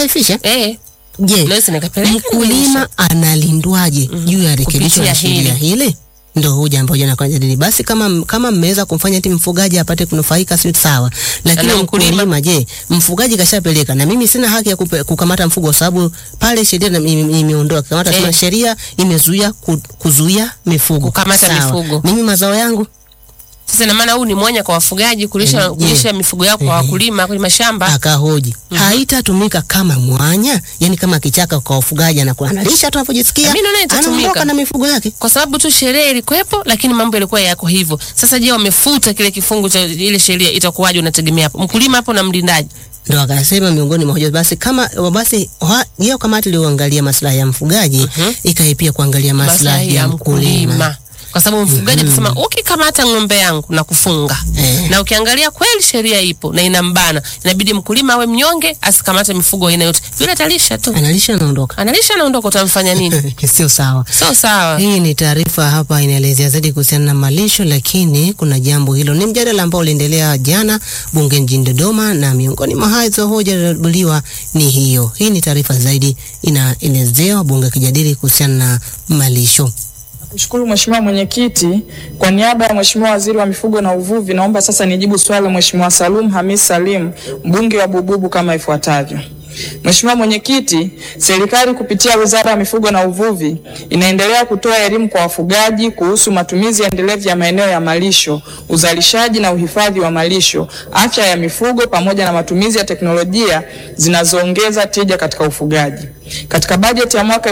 kudhaifisha. eh, Je, naweza nikapeleka mkulima analindwaje juu ya rekebisho la Kupitia sheria hili? Ndo hoja ambayo jana kwa jadili. Basi kama kama mmeweza kumfanya eti mfugaji apate kunufaika, si sawa, lakini Na mkulima- mkulima, je, mfugaji kashapeleka na mimi sina haki ya kupe, kukamata mfugo, sababu pale sheria na- ime- imeondoa kamata, Eh. sema sheria imezuia ku, kuzuia mifugo Kukamata Sawa. mifugo. Mimi mazao yangu Sasa ina maana huu ni mwanya kwa wafugaji kulisha, Eh, je. kulisha mifugo yao kwa Eh. wakulima kwenye mashamba. akahoji haitatumika kama mwanya, yani kama kichaka kwa wafugaji, anakuwa analisha tu anapojisikia, Mimi naona itatumika. anaondoka na mifugo yake. kwa sababu tu sheria ilikuwepo, lakini mambo yalikuwa yako hivyo. Sasa je, wamefuta kile kifungu cha ile sheria, itakuwaje? Unategemea hapo mkulima hapo na mlindaji ndo akasema miongoni mwa hoja basi kama basi ha- hiyo kamati iliyoangalia maslahi ya mfugaji ikae pia kuangalia maslahi ya mkulima. kwa sababu mfugaji atasema ukikamata ng'ombe yangu na kufunga Eh. na ukiangalia kweli sheria ipo na inambana, inabidi mkulima awe mnyonge, asikamate mifugo aina yote, yule atalisha tu, Analisha anaondoka. analisha anaondoka, utamfanya nini? Sio sawa. Sio sawa. Hii ni taarifa hapa inaelezea zaidi kuhusiana na malisho, lakini kuna jambo hilo, ni mjadala ambao uliendelea jana bunge mjini Dodoma, na miongoni mwa hizo hoja zilizojadiliwa ni hiyo. Hii ni taarifa zaidi inaelezewa bunge kijadili kuhusiana na malisho. Kushukuru Mheshimiwa Mwenyekiti, kwa niaba ya Mheshimiwa Waziri wa Mifugo na Uvuvi, naomba sasa nijibu swali la Mheshimiwa Salum Hamis Salim, mbunge wa Bububu kama ifuatavyo. Mheshimiwa Mwenyekiti, serikali kupitia Wizara ya Mifugo na Uvuvi inaendelea kutoa elimu kwa wafugaji kuhusu matumizi endelevu ya maeneo ya malisho, uzalishaji na uhifadhi wa malisho, afya ya mifugo pamoja na matumizi ya teknolojia zinazoongeza tija katika ufugaji. Katika bajeti ya mwaka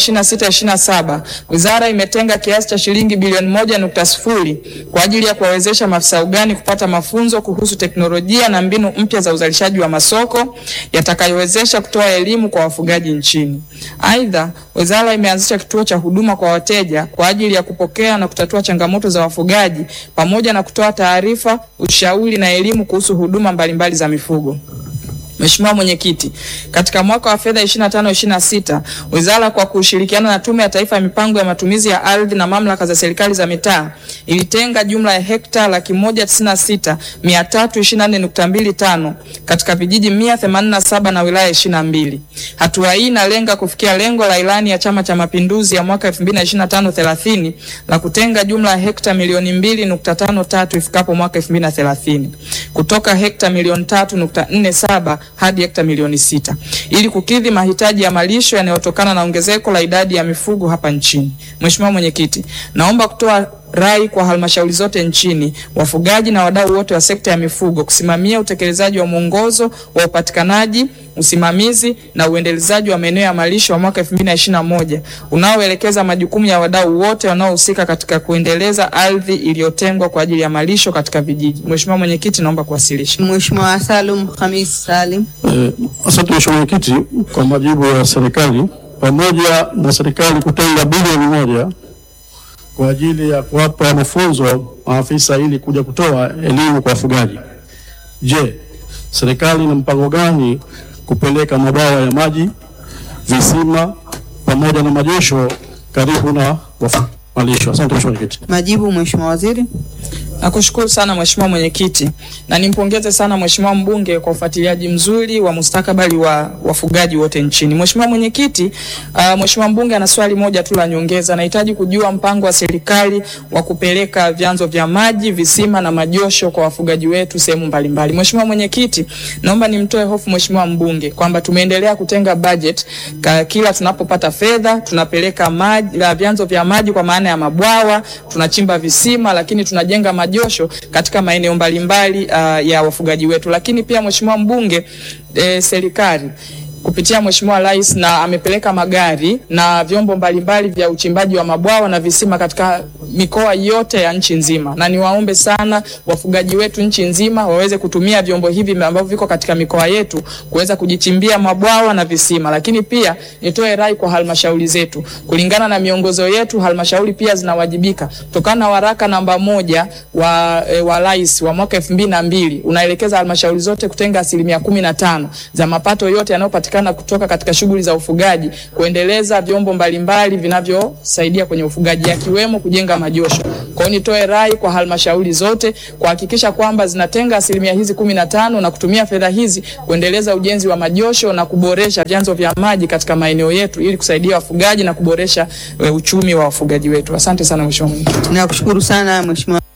2026/27 wizara imetenga kiasi cha shilingi bilioni moja nukta sifuri kwa ajili ya kuwawezesha maafisa ugani kupata mafunzo kuhusu teknolojia na mbinu mpya za uzalishaji wa masoko yatakayowezesha kutoa elimu kwa wafugaji nchini. Aidha, wizara imeanzisha kituo cha huduma kwa wateja kwa ajili ya kupokea na kutatua changamoto za wafugaji pamoja na kutoa taarifa, ushauri na elimu kuhusu huduma mbalimbali za mifugo. Mheshimiwa Mwenyekiti, katika mwaka wa fedha 25-26 wizara kwa kushirikiana na Tume ya Taifa ya Mipango ya Matumizi ya Ardhi na mamlaka za serikali za mitaa ilitenga jumla ya hekta laki moja tisini na sita mia tatu ishirini na nne nukta mbili tano katika vijiji mia themanini na saba na wilaya ishirini na mbili. Hatua hii inalenga kufikia lengo la ilani ya Chama cha Mapinduzi ya mwaka 2025-30 la kutenga jumla ya hekta milioni mbili nukta tano tatu ifikapo mwaka 2030 kutoka hekta milioni tatu nukta nne saba hadi hekta milioni sita ili kukidhi mahitaji ya malisho yanayotokana na ongezeko la idadi ya mifugo hapa nchini. Mheshimiwa Mwenyekiti, naomba kutoa rai kwa halmashauri zote nchini, wafugaji na wadau wote wa sekta ya mifugo kusimamia utekelezaji wa mwongozo wa upatikanaji, usimamizi na uendelezaji wa maeneo ya malisho wa mwaka 2021 unaoelekeza majukumu ya wadau wote wanaohusika katika kuendeleza ardhi iliyotengwa kwa ajili ya malisho katika vijiji. Mheshimiwa Mwenyekiti, naomba kuwasilisha. Mheshimiwa Salum Hamis Salim. Eh, Asante Mheshimiwa Mwenyekiti kwa majibu ya serikali. Pamoja na serikali kutenga bilioni moja kwa ajili ya kuwapa mafunzo maafisa ili kuja kutoa elimu kwa wafugaji, je, serikali ina mpango gani kupeleka mabwawa ya maji, visima pamoja na majosho karibu na wafu- malisho? Asante Mheshimiwa Mwenyekiti. Majibu Mheshimiwa Waziri. Nakushukuru sana Mheshimiwa Mwenyekiti na nimpongeze sana Mheshimiwa mbunge kwa ufuatiliaji mzuri wa mustakabali wa wafugaji wote nchini. Mheshimiwa Mwenyekiti, uh, Mheshimiwa mbunge ana swali moja tu la nyongeza. Nahitaji kujua mpango wa serikali wa kupeleka vyanzo vya maji, visima na majosho kwa wafugaji wetu sehemu mbalimbali. Mheshimiwa Mwenyekiti, naomba nimtoe hofu Mheshimiwa mbunge kwamba tumeendelea kutenga budget ka, kila tunapopata fedha tunapeleka maji la vyanzo vya maji kwa maana ya mabwawa, tunachimba visima lakini tunajenga majosho katika maeneo mbalimbali uh, ya wafugaji wetu. Lakini pia Mheshimiwa mbunge, eh, serikali kupitia Mheshimiwa Rais na amepeleka magari na vyombo mbalimbali vya uchimbaji wa mabwawa na visima katika mikoa yote ya nchi nzima, na niwaombe sana wafugaji wetu nchi nzima waweze kutumia vyombo hivi ambavyo viko katika mikoa yetu kuweza kujichimbia mabwawa na visima. Lakini pia nitoe rai kwa halmashauri zetu, kulingana na miongozo yetu, halmashauri pia zinawajibika kutokana na waraka namba moja wa, e, wa rais wa mwaka elfu mbili na mbili unaelekeza halmashauri zote kutenga asilimia kumi na tano za mapato yote yanayopatikana vinavyopatikana kutoka katika shughuli za ufugaji kuendeleza vyombo mbalimbali vinavyosaidia kwenye ufugaji yakiwemo kujenga majosho. Kwa hiyo nitoe rai kwa halmashauri zote kuhakikisha kwamba zinatenga asilimia hizi kumi na tano na kutumia fedha hizi kuendeleza ujenzi wa majosho na kuboresha vyanzo vya maji katika maeneo yetu ili kusaidia wafugaji na kuboresha eh, uchumi wa wafugaji wetu. Asante sana Mheshimiwa Mwenyekiti. Nakushukuru sana Mheshimiwa